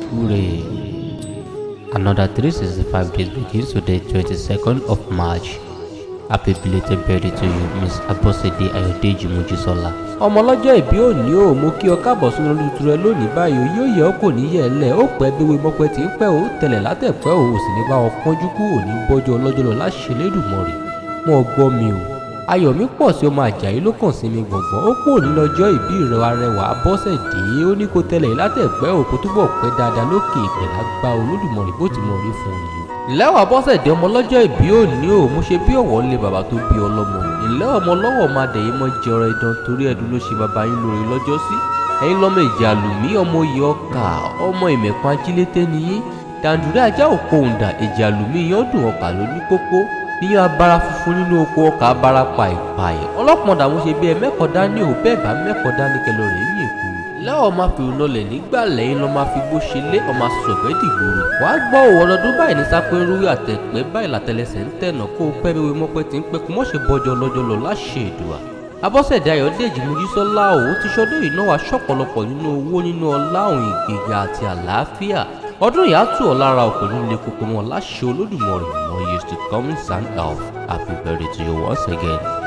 Hooray! Another 365 days begins today, 22nd of March. Happy belated birthday to you, Miss Abosede Ayodeji Mojisola. ọmọ ọlọ́jọ́ ìbí òní o mo kí ọ káàbọ̀ sínú ọdún tuntun rẹ lónìí báyìí o yóò yẹ ọ kò ní yẹ ẹ lẹ ó pẹ́ bí wí mọ́pẹ́ tí ń pẹ́ o tẹ̀lẹ̀ látẹ̀pẹ́ o ò sì ní bá wọn pọ́njú kú òní bọ́jọ́ ọlọ́jọ́ lọ láṣẹ lẹ́dùnmọ̀rì mọ́ gbọ́ mi o ayọ̀ mi pọ̀ sí ọmọ àjàyí ló kàn sí mi gbọ̀ngbọ̀n ó kú òní lọ́jọ́ ìbí rẹ arẹwà Abọ́sẹ̀dé ó ní kó tẹ̀lẹ̀ látẹ̀pẹ́ o kó túbọ̀ pẹ́ dáadáa lókè ìpẹ̀lá gba olódùmọ̀rì bó ti mọ̀ rí fún un yìí ìlẹ́wọ̀ Abọ́sẹ̀dé ọmọ lọ́jọ́ ìbí òní o mo ṣe bí ọ̀wọ́ lé bàbá tó bí ọlọ́mọ ìlẹ́ ọmọ lọ́wọ́ máa dẹ̀ yín mọ́ jẹrọ idán torí ẹ̀dùn ló ṣe bàbá yín lóore lọ́jọ́ sí ẹ̀yin lọ́mọ ìjà lùmí ọmọ oyè ọkà ọmọ ìmẹ̀kùn ajílété niyín dàǹdùrẹ́ ajá òkò òǹdà ìjà lùmí yán dùn ọkà lóní pópó níyàn abara funfun nínú oko ọkà abara pàìpàì ọlọ́pọ̀n mo ṣe bí ẹ mẹ́kọ̀ọ́ dání ò bẹ́ẹ̀ bá mẹ́kọ̀ọ́ dání kẹlọ rẹ̀ yín èkó lẹ́wọ̀n máa fi ìrùnọlẹ̀ nígbà lẹ́yìn lọ́ máa fi bó ṣe lé ọmọ sọ̀fẹ́ dìgbòrò wá gbọ́ òwò ọdọọdún báyìí ní sápẹ́rú àtẹ̀pẹ́ báyìí látẹlẹsẹ̀ ń tẹ̀nà kó o pẹ́ bí wọ́n mọ́pẹ́ tí ń pẹ́ kó mọ́ ṣe bọ́jọ́ lọ́jọ́ lọ láṣẹ ìdùà Abọ́sẹ̀dé Ayọ̀dèjì Mojísọ́lá òwò ti ṣọdún yìí náà wá ṣọ̀pọ̀lọpọ̀ nínú owó nínú ọlá òun ìgbéga àti àlàáfíà ọdún yìí á tù ọ́ lára òkè nílé kókó mọ́ láṣẹ Olódùmarè more years to come in sound health happy birthday to you once again.